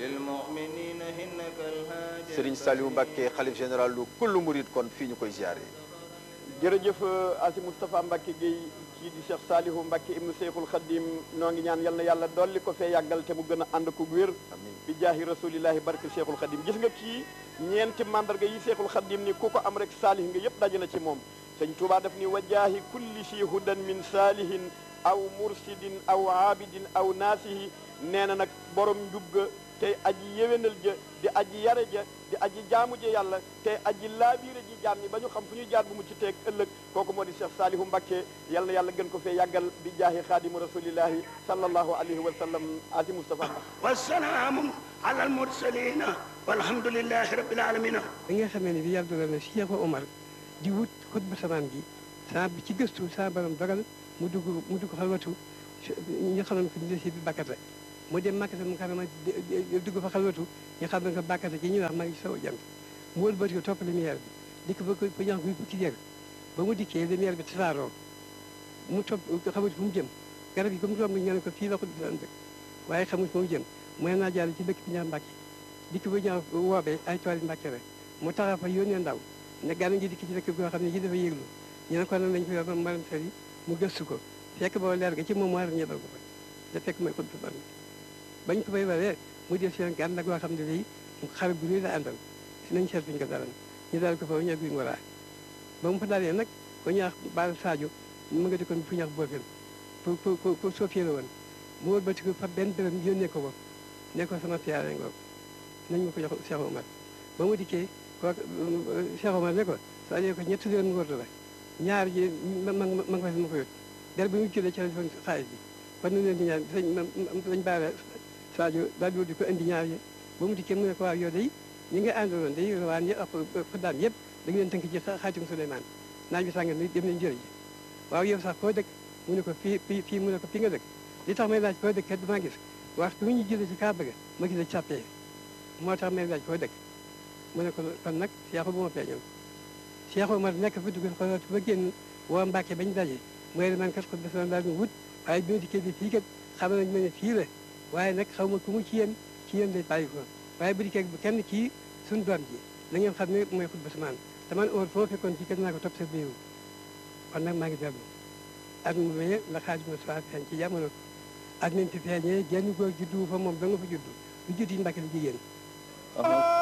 للمؤمنين إنك الهادي Serigne Saliou Mbacké xalif général lu kullu murid kon fii ñu koy ziare. jërëjëf Asi Moustapha Mbacke Guèye kii di Cheikh Salihu Mbacke ibnu Cheikhul Khadim noo ngi ñaan yal na yàlla dolli ko fee yàggal te mu gën a ànd ko wér amiin bi jaahi rasulillahi barke Cheikhul Khadim gis nga kii ñeenti mandarga yi Cheikhul Khadim ni ku ko am rek saalih nga yëpp daje na ci moom sëñ Touba daf ni wa jaahi kulli si hudan min saalihin aw mursidin aw aabidin aw naasihi nee na nag borom njub ga tey aji yéwénal ja di aji yare ja di aji jaamu ja yàlla tey aji laabiire ji jaam ñi ba ñu xam fu ñuy jaar bu mu ci teeg ëllëg kooku moo di Cheikh Salihu Mbacké yal na yàlla gën ko fee yàggal bi jaahi xaadimu rasulillahi sallallahu alayhi wa sallam asi Moustapha Mbacké والسلام على المرسلين والحمد لله رب العالمين bi nga xamee ne bi yàlla dogal na Cheikh Omar di wut xutba samaan gi saa bi ci gëstu saa borom dogal mu dugg mu dugg xalwatu ñu xamoon ko ni si bi bàkkata mu dem makkata mu karama dugg fa xalwatu ñu xam ne ko bàkkata ci ñuy wax maa ngi sow jant mu wëlbati ko topp lumière bi dikk ba ko ko ñax bi bukki jër ba mu dikkee lumière bi tasaaroo mu topp xamut fu mu jëm garab yi comme romb ñu ne ko fii la xutba samaan dëkk waaye xamut fu mu jëm mooy naa jaar ci dëkk bi ñaa Mbàkke dikk ba ñaaw woobee ay tool yi Mbàkke rek mu taxaw fa yónnee ndaw ne gànna ngi dikk ci dëkk goo xam ne ci dafa yëglu ñu ne ko nan lañ ko yor maram fer yi mu gëstu ko fekk boo leer ga ci moom war ñebal ko fa da fekk mooy xutba ban bañ ko fay waree mu def seen gànn goo xam ne day xare bu rëy la àndal si nañ seet fiñ ko dalan ñu daal ko fa ñëw bi ngoraa ba mu fa dalee nag ko ñaax baal Sadio mu nga dikkoon fu ñaax boofil pour pour pour pour soofiee la woon mu wëlbati ko fa benn dërëm yónnee ko ko ne ko sama siyaare ngoog nañ ma ko jox Cheikh Omar ba mu dikkee kooku Cheikh Omar ne ko soo ajee ko ñetti yoon ngóor la ñaar ji ma ma ma nga fa ma ko yót der bi mu jëlee ci la defoon xaalis bi kon nu leen di ñaan sëñ ma sëñ baara Sadio daal di ko indi ñaar yi ba mu dikkee mu ne ko waaw yow day ñi nga àndaloon day rawaan yi ak xuddaam yëpp da nga leen tënk ci xaatim Souleymane naaj bi sànga ni dem nañ jëri ji waaw yow sax foo dëkk mu ne ko fii fii fii mu ne ko fii nga dëkk li tax may laaj foo dëkk kat damaa gis waxtu wi ñu jëlee ci Kaaba ga ma gis la sàppee moo tax may laaj foo dëkk mu ne ko kon nag Cheikh bu ma feeñoon Cheikh Omar nekk fa dugg xoolal ba génn woo Mbàkke bañ daje mooy ne man kat ko defoon daal di wut waaye bi ma dikkee bi fii kat xam nañ ma ne fii la waaye nag xaw ma ku mu ci yéen ci yéen lay bàyyi ko waaye bu dikkee bu kenn kii suñu doom ji na ngeen xam ne mooy xutba samaan te man óor foo fekkoon ci kat naa ko topp sa biiru kon nag maa ngi dellu at mu wéye la xaaj ma soi feeñ ci jamono at nañ fi feeñee genn góor juddu fa moom da nga fa juddu lu judd yi Mbàkke la jigéen